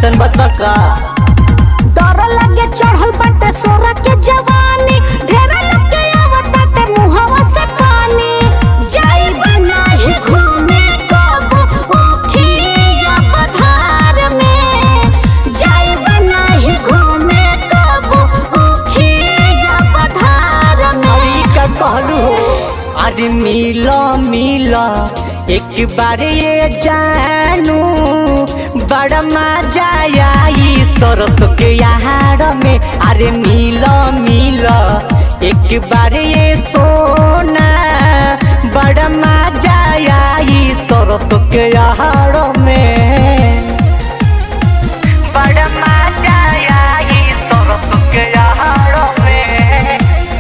ऐसन बतवा का डर लगे चढ़ल बाटे सोरा के जवानी ढेर लगे आवताटे मुहवा से पानी जाई बनाही घूमे कबो ओखिया पधार में जाई बनाही घूमे कबो ओखिया पधार में अरे का कहलू हो अरे मिलो मिलो एक बार ये जानू बड़ा मजा आई सरस के यार में अरे मिलो मिलो एक बार ये सोना बड़ा मजा आई सरस के यार में बड़ा मजा आई सरस के यार में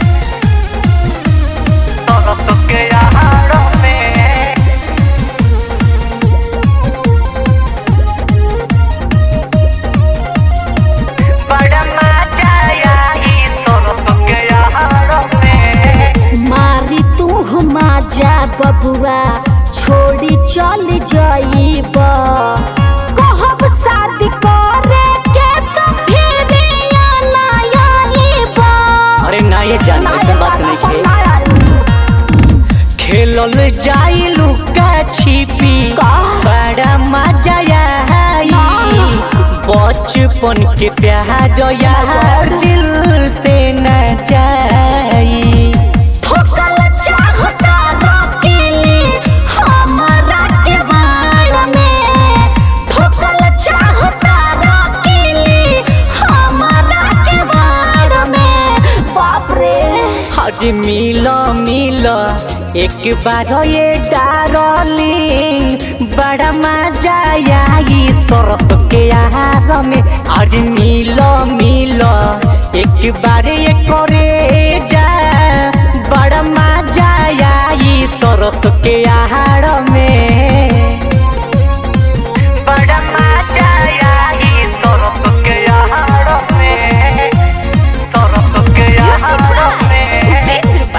सरस के यार में बड़ा मजा आई सरस के यार में मारी तू जा बबुआ छोड़ी चल जाइब कहब शादी करे के तो फिर ना आइब अरे ना ये जान ऐसा बात नहीं है खेलल जाई लुका छिपी का? बड़ा मजा आई बचपन के प्यार यार दिल से न जाई ठोकल चाहता रकीली हमरा के बाड़ में ठोकल चाहता रकीली हमरा के बाड़ में बाप रे आज मिलो मिलो एक बार ये डारलिंग बड़ा मजा आई सरस के यार में आज मिलो मिलो एक बार ये करे जा बड़ा मजा आई सरस के यार में बड़ा मजा आई सरस के यार में सरस के यार में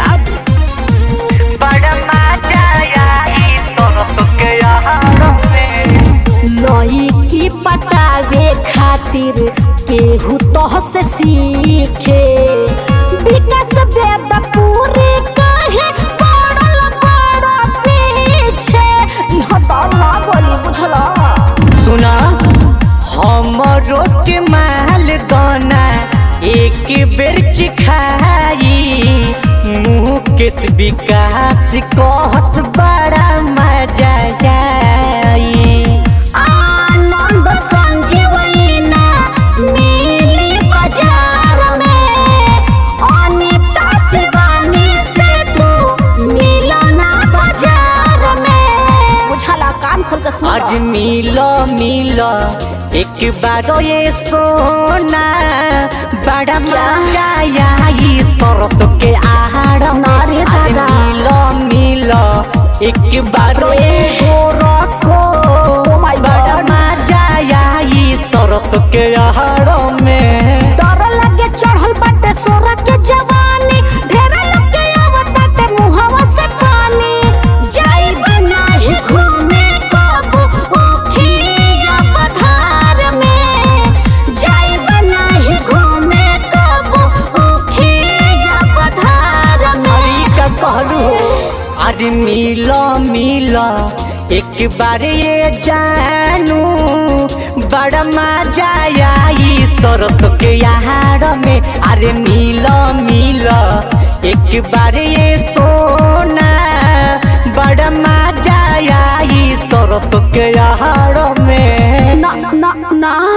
बड़ा मजा आई सरस के यार में लई की पटावे खातिर केहू तह से सीखे विकास वेद पूरे कहे पड़ल बड़ा पीछे इह दला बोली बुझला सुना हमरो के माल दाना एक बेर चिखाई मुँह केस विकास कहस बड़ा मजा आई आनंद संजीवना मिली बाजार में अनिता शिवानी से तू मिलना बाजार में बुझला कान खोल के आज सुन मिलो मिलो एक बार ये सोना बड़ा मजा आई सरस के आड़ में अरे आज दादा। मिलो मिलो एक बार ये रखो Oh my बड़ा God. मजा आई सरस के आड़ में डर लगे चढ़ल बाटे सोरा के जवानी ढेर लगे आवताटे मुहवा से पानी जाई बनाही घूमे कबो ओखिया पधार में जाई बनाही घूमे कबो ओखिया पधार में अरे का कहलू हो अरे मिलो मिलो एक बार ये जानू बड़ा मजा आई सरस के यार में अरे मिलो मिलो एक बार ये सोना बड़ा मजा आई सरस के यार में ना ना ना